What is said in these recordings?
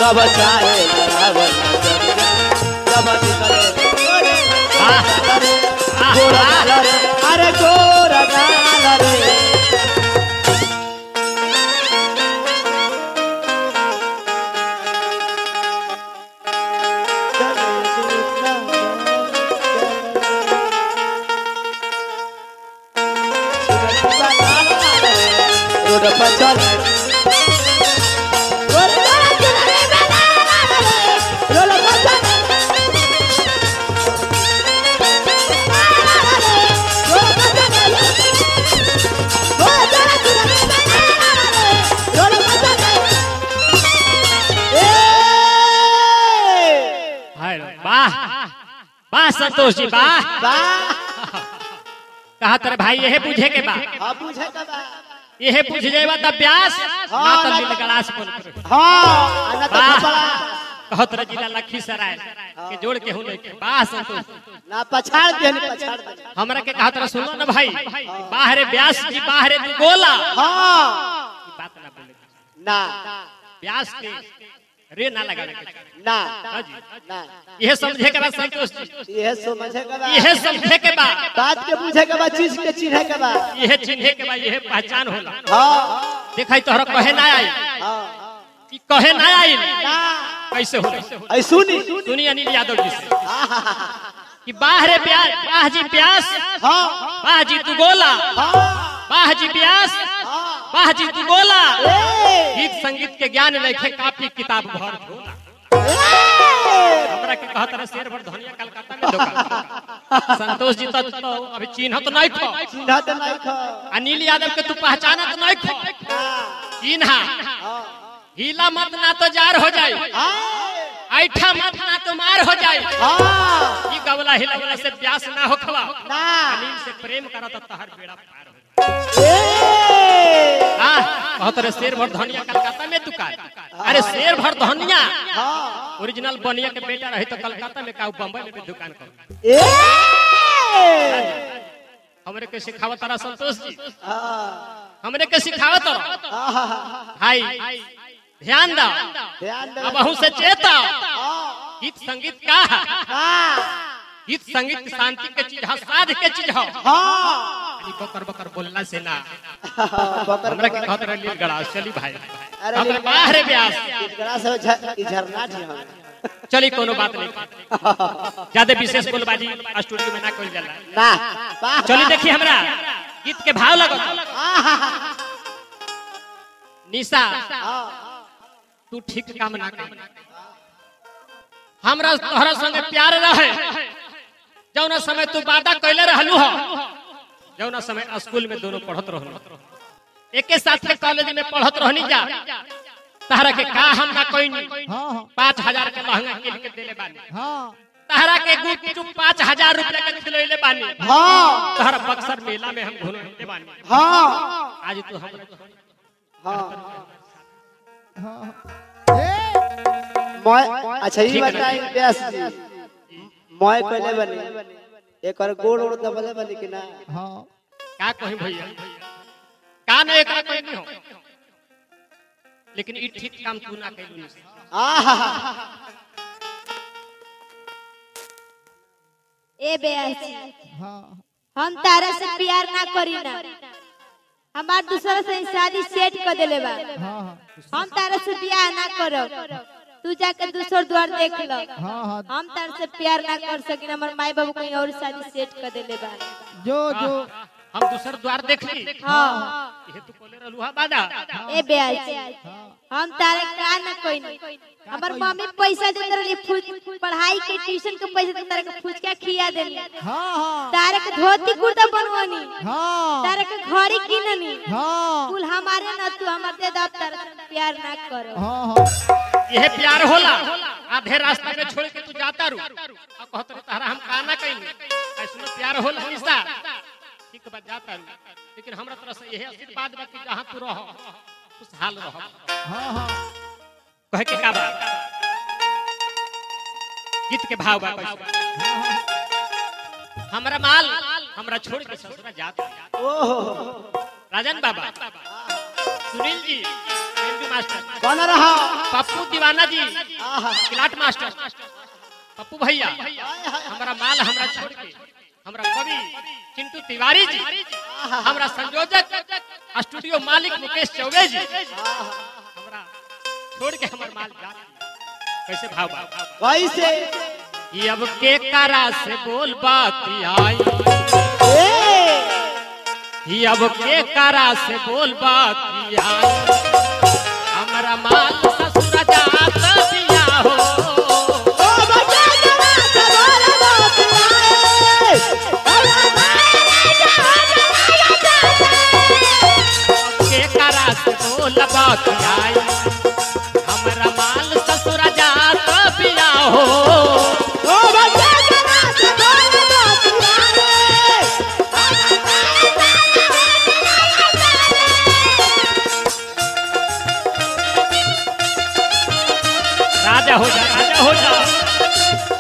सब चाहे लड़ावल सब करे गोरा गाल रे अरे गोरा गाल रे रोड पर चल हाय वाह वाह संतोष जी वाह कहा तेरे भाई यही पूछे के बा यही पूछ जेबा तब व्यास ना तो नील गलास बोल कहो तेरे जिला लखीसराय के जोड़ के हूं लेके वाह संतोष ना पछाड़ दे पछाड़ दे हमरा के कहा तेरा सुनो ना भाई बाहरे व्यास जी बाहरे तू बोला हाँ ई बात ना बोले ना व्यास के रे ना लगा ना हाँ जी ना यह समझे के बाद संतोष जी यह समझे के बाद यह समझे के बाद बात के पूछे के बाद चीज के चिन्हे के बाद यह चिन्हे के बाद यह पहचान होला हाँ देखा तोहरा कहे ना आई हाँ ई कहे ना आई ना कैसे होला ऐ सुनी सुनिए अनिल यादव जी से कि बाहरे प्यास बाह जी प्यास हाँ बाह जी तू गोला हाँ बाह जी प्यास हाँ बाह जी तू गोला ए, गीत संगीत के ज्ञान लेखे कापी किताब भर झोला ए, हमरा के कहत रहे शेर भर धनिया कलकत्ता में दुकान संतोष जी तो, तो अभी चिन्हत नहीं खो चिन्हा तो नहीं खा अनिल यादव के तू पहचानत नहीं खो चिन्हा हिला मत ना तो जार हो जाए ऐठा मत ना तो मार हो जाए हाँ ई गवला हिलवला से प्यास ना हो खवा ना अनिल से प्रेम करा तो तहर बेड़ा पार हो ए, आ कहत रहे शेर भर धनिया कलकत्ता में दुकान अरे शेर भर धनिया हाँ ओरिजिनल बनिया के बेटा रही तो कलकत्ता में का बम्बई में भी दुकान कर ए, हमरे के सिखावत तारा संतोष जी हाँ हमरे के सिखावत तारा हाँ, भाई ध्यान दो ध्यान दे अब अहू से चेता हाँ, गीत संगीत का है हाँ गीत संगीत शांति के चीज है साध के चीज है हाँ खाली बकर बकर बोलना से ना बकर हमरा के कहत रहे लील गड़ा चली भाई अरे हमरा लील- बाहर ब्यास इकरा से झ- ई झरना थी हम चली कोनो बात नहीं ज्यादा विशेष बोलबाजी स्टूडियो में ना कइल जाला ना वाह, चली वाह। देखी हमरा गीत के भाव लगो आहा, निशा हाँ, तू ठीक काम ना कर हमरा तोहरा संगे प्यार रहे जौना समय तू वादा कैले रहलू हो जौना समय स्कूल में दोनों पढ़त रहलू एके साथ के कॉलेज में पढ़त रहनी जा तहरा के का हम ना कोई पाँच हजार के लहंगा किन के देले बानी तहरा के गुप चुप पाँच हजार रुपया के खिलैले बानी हाँ तहरा बक्सर मेला में हम घूमते बानी हाँ आज तू हमरा हाँ मैं अच्छा ये ठीक है। बताई व्यास जी मैं कहले बनी एक और गोड़ ओड़ दबले बनी कि ना का कहीं भैया का नहीं एकरा कोई नहीं हो लेकिन ई ठीक काम तू ना कैलू निशा आहा ए बेयासी हम तारा से प्यार ना करी ना हमार दूसरा से शादी सेट कर देले बा हम तारा से प्यार ना करो तू जाके दूसर द्वार देख लो हम तारा से प्यार ना कर सकिन हमर माई बाबू कहीं और शादी सेट कर देले बा जो जो हम दूसर द्वार देख ली हाँ ये तू कोले रहलू हा बादा ए बेयासी हम तारे का ना कोई नहीं हमर मम्मी पैसा देते रही फुज पढ़ाई के ट्यूशन के पैसा देते रही फुचका खिया देली हाँ हाँ तारे के धोती कुर्ता बनवानी हाँ तारे के घड़ी किननी हाँ कुल हमारे न तू हमारे दे दब तारे से प्यार ना करो हाँ हाँ यह प्यार होला आधे रास्ता में छोड़ के तू जाता रू और कहत रहे तहरा हम का ना कहीं ऐसनो प्यार होला निशा ठीक बा जाता रू लेकिन हमरा तरफ से यही आशीर्वाद बा कि जहां तू रह खुशहाल रह हाँ हाँ कहे के का बा गीत के भाव बा कैसे हमरा माल हमरा छोड़ के ससुरा जात ओहो राजन बाबा सुनील जी मंजू मास्टर कौन रहा पप्पू दीवाना जी आहा किलाट मास्टर पप्पू भैया हमारा माल हमरा छोड़ के हमरा कवि चिंटू तिवारी जी हमरा संयोजक स्टूडियो मालिक मुकेश चौबे जी हमरा छोड़ के हमर माल जा कैसे भाव भाव कैसे ये अब के करा से बोल बात आई ए ये अब के करा से बोल बात आई हमरा माल ससुर जात दिया हो ओ बच्चा जरा से बोल बात आए के करा से बोल बात आई हमरा माल ससुर जात दिया हो ओ बच्चा जरा से बोल बात आए राजा हो जा राजा हो जा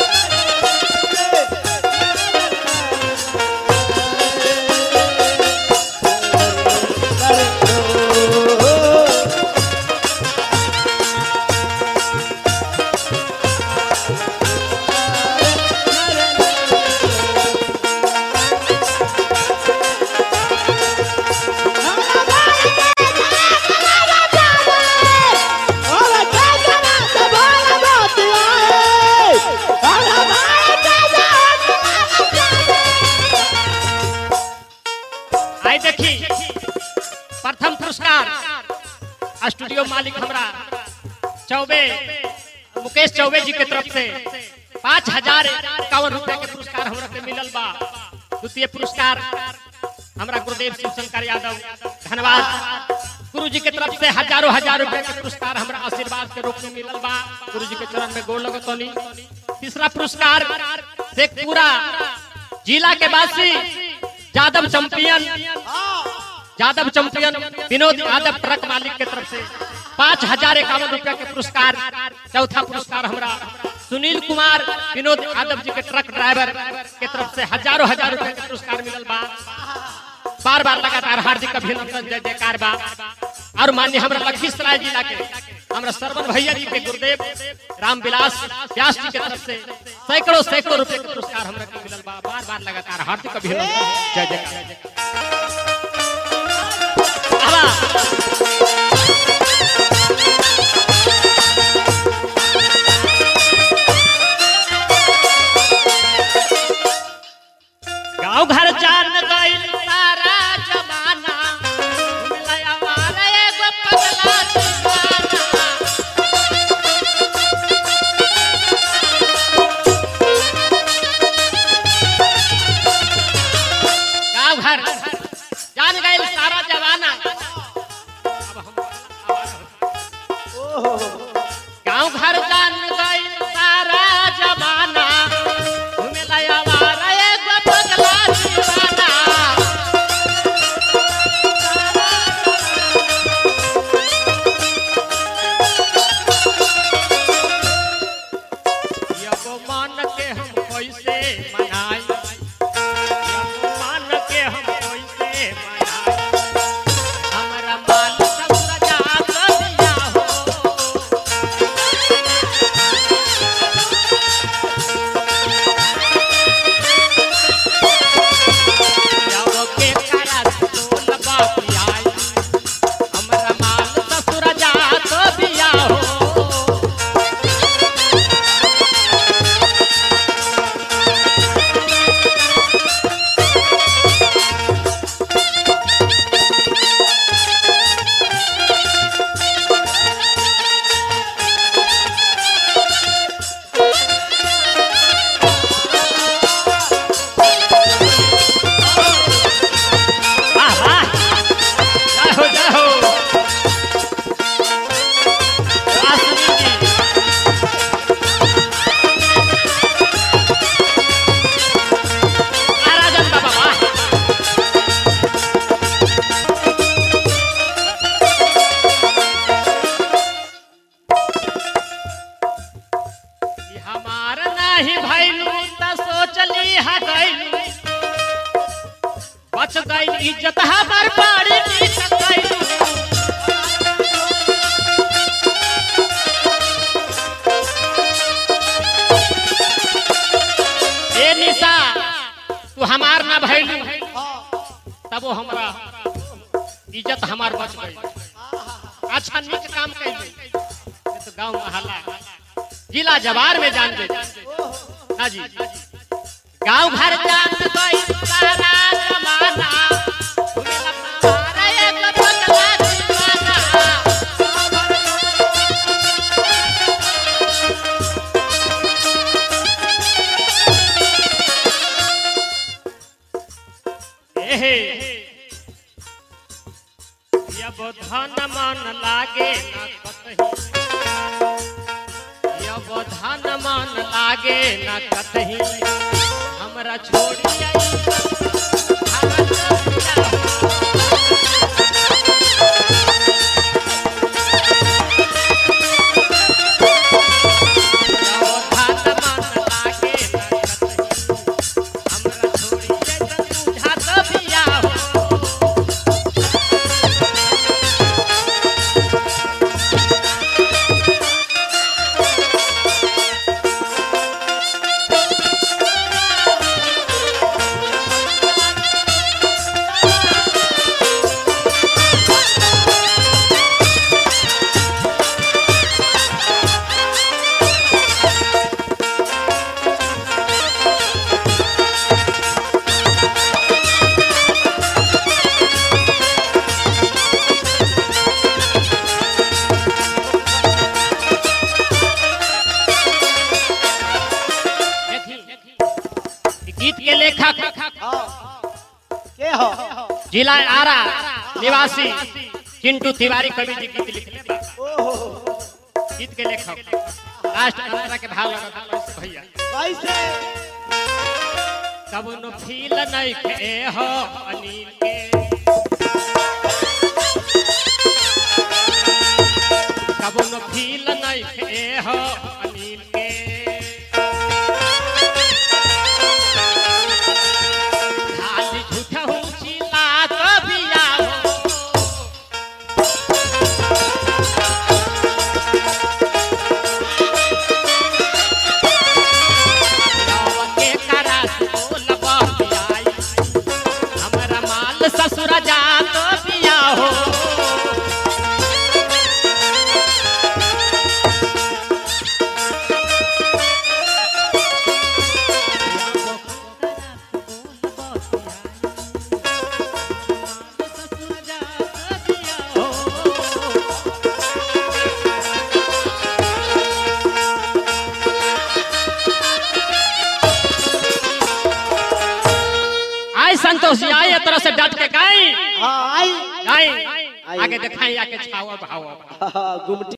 ओ बच्चा जरा से बोल बात आए आई देखी प्रथम पुरस्कार स्टूडियो मालिक हमरा चौबे मुकेश चौबे जी के तरफ से पाँच हजार इक्यावन रुपए के पुरस्कार हमरा के मिलल बा द्वितीय पुरस्कार हमरा गुरुदेव शिव शंकर यादव धन्यवाद गुरु जी के तरफ से हजारों हजार रुपए के पुरस्कार हमरा आशीर्वाद के रूप में मिलल बा गुरु जी के चरण में गोड़ लगतनी तीसरा पुरस्कार शेखपुरा जिला के वासी Yadav champion Yadav champion Vinod Yadav truck मालिक के तरफ से पाँच हजार इक्यावन रुपया के पुरस्कार चौथा पुरस्कार हमरा सुनील कुमार विनोद यादव जी के ट्रक ड्राइवर के तरफ से हजारों हजार रुपया के पुरस्कार मिलल बा बार बार लगातार हार्दिक अभिनंदन जय जयकार बा और मान्य हमरा लखीसराय जिला के हमरा सरवन भैया जी के गुरुदेव रामविलास व्यास जी के तरफ से सैकड़ों सैकड़ों रुपए के पुरस्कार हमरा के मिलल बा बार बार लगातार हार्दिक अभिनंदन जय जयकार आवा। गाँव घर जान गइल सारा जमाना लया वाला एगो पगला दीवाना गाँव घर जान गइल सारा जमाना अब हम गाँव घर जान गइल सारा जमाना घूमे लया वाला एगो पगला दीवाना एगो मान के हम कैसे मनाई एगो मान के हम कैसे मनाई हमरा मान सब सजा दिया हो जाओ के करा सोल बापी आई हमरा माल ससुर जात दिया हो वाह वाह जय हो जय हो वाह सुनील जी वाह राजन बाबा वाह ई हमार नाही भइलू त सोचली हा गइलू बच गई इज्जत हमार बाड़ी नीच गइलू तू हमार ना भैलू हाँ तब वो हमरा इज्जत हमार बच गई अच्छा नीक काम कैली ये तो गांव मोहल्ला जिला जवार में जान गए ना जी गांव घर जान गई सारा जमाना सुनील अपना मारा एक बदला दीवाना एहे यब धन मन लागे न कतही यब धन मन लागे न कतही हमरा छोड़ी आई हमरा छोड़ी जैसन बुझात बिया हो देखी गीत के लेखक हाँ के हो जिला आरा निवासी चिंटू तिवारी कवि जी गीत लिखले बा ओहो गीत के लेखक लास्ट अंतरा के भाव लगा था भैया कैसे कब नो फील नहीं के हो अनिल के कब नो फील नहीं के हो अनिल के खाली झूठा हूँ चिल्ला कभी आओ के करास बोल बतियाई हमरा माल ससुर जात पिया हो आय संतोष जी आए तरह से डट के गाई हाँ आई गाई आगे दिखाई आके छावा भावा हाँ, गुमटी